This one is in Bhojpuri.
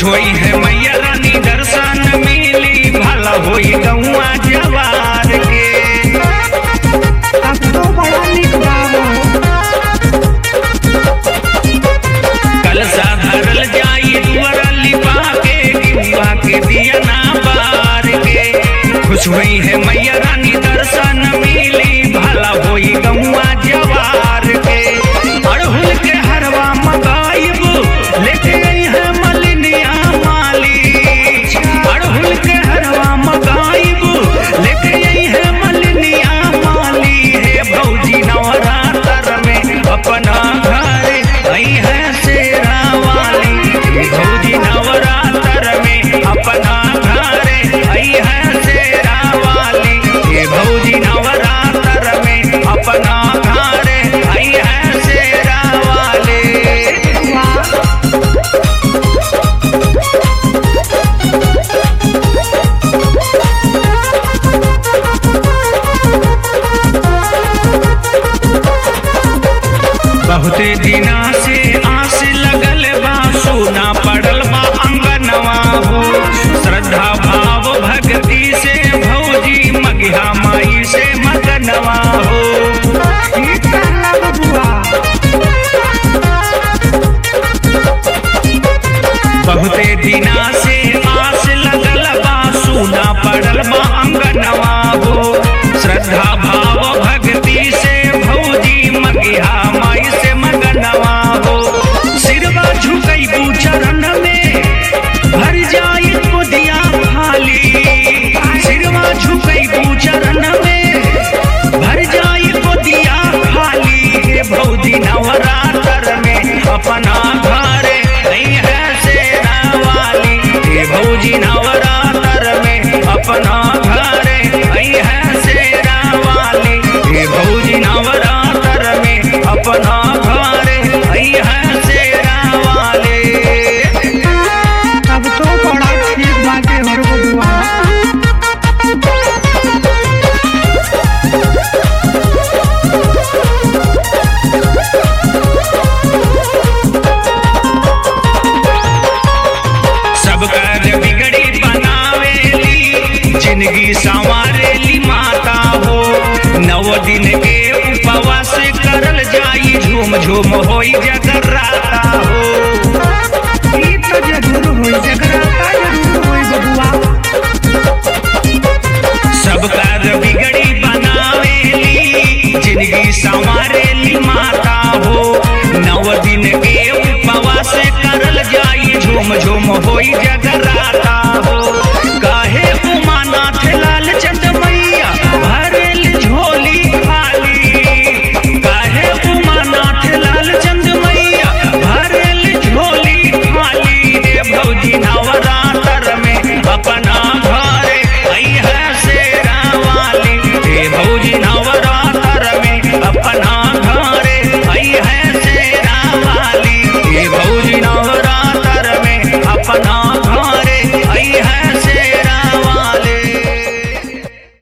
खुश होई है मैया रानी दर्शन मिली भला होई गौआ जवार के अब तो बड़ा निक बाबू कलसा धरल जाई दुआरा लिपा के गिरुआ के दिया ना बार के खुश हुई है मैया रानी दर्शन मिली भला होई गौआ जवार के अड़हुल के हरवा मगाइब लेके आई है मलिनिया माली अड़हुल के हरवा मगाइब लेके आई है मलिनिया माली हे भौजी नवरात्र में अपना घर आई है शेरा वाली हे भौजी नवरात्र में अपना घर आई है शेरा वाली हे भौजी नवरात्र में अपना घर आई है शेरा वाली वाह बहुते दिना से आस लगल बा सोना पड़ल बा अंगनवा हो श्रद्धा भाव भक्ति से भौजी मगिहा माई से मगनवा हो ई कहला बबुआ बहुते दिना से आस लगल बा सोना पड़ल बा अंगनवा हो श्रद्धा भाव भक्ति से भौजी मगिहा माई से मगनवा हो सिरवा झुकई चरण में भर जाई गोदिया खाली सिरवा झुकई चरण में भर जाई गोदिया खाली हे भौजी नवरात्र में अपना घर नहीं है शेरा वाली हे भौजी नवरात्र में अपना घर नहीं है शेरा वाली हे भौजी नवरात्र में अपना घर नहीं है शेरा वाली अब तो बड़ा ठीक बाटे हर बबुआ सब कर बिगड़ी बनावेली जिंदगी संवारेली माता हो नव दिन के उपवास करल जाई झूम झूम होई जगराता हो ई तो जरूर होई जगराता जरूर